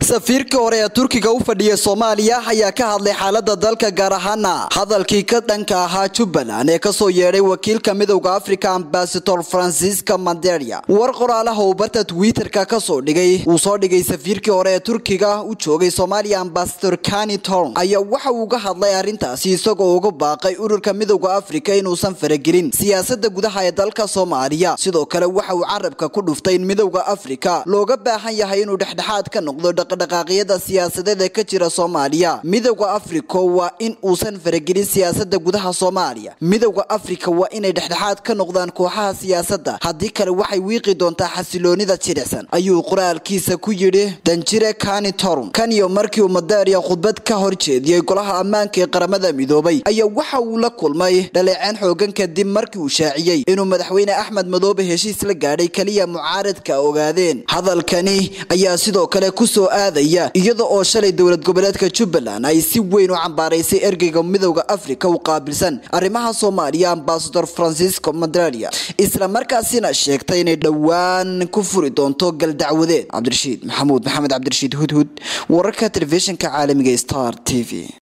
safiirkii hore ee turkiga u fadhiya soomaaliya ayaa ka hadlay xaalada dalka gaar ahaana hadalkii ka dhanka ahaa jubbaland ee kasoo yeedhay wakiilka midowda africa ambasador francisca manderia war qoraalaha uu barta twitter-ka kasoo dhigay uu soo dhigay safiirkii hore ee turkiga u joogay soomaaliya ambasador kani torn ayaa waxa uu ga hadlay arrintaasi isagoo uga baaqay ururka midowda africa inuusan faragelin siyaasada gudaha ee dalka soomaaliya sidoo kale waxa uu carabka ku dhuftay in midowda africa looga baahan yahay inuu dhexdhexaad ka noqdo dhaqdhaqaaqyada siyaasadeed ee ka jira soomaaliya midowda africa waa in uusan faragelin siyaasada gudaha soomaaliya midowda africa waa inay dhexdhexaad ka noqdaan kooxaha siyaasadda haddii kale waxay wiiqi doontaa xasiloonida jilicsan ayuu qoraalkiisa ku yidhi danjire kani torn kan iyo markii uu madaria khudbad ka hor jeediyey golaha ammaanka ee qaramada midoobay ayaa waxa uu la kulmay dhaleeceen xoogan kadib markii uu shaaciyey inuu madaxweyne axmed madoobe heshiis la gaadhay keliya mucaaradka ogaadeen hadalkani ayaa sidoo kale kusoo aadaya iyada oo shalay dowlad goboleedka jubbaland ay si weyn u cambaaraysay ergeyga midowda africa u qaabilsan arrimaha soomaaliya ambasador francisco madrelia isla markaasina sheegtay inay dhowaan ku furi doonto galdacwadeed cabdirashiid maxamuud maxamed cabdirashiid hudhud wararka telefishinka caalamiga star t v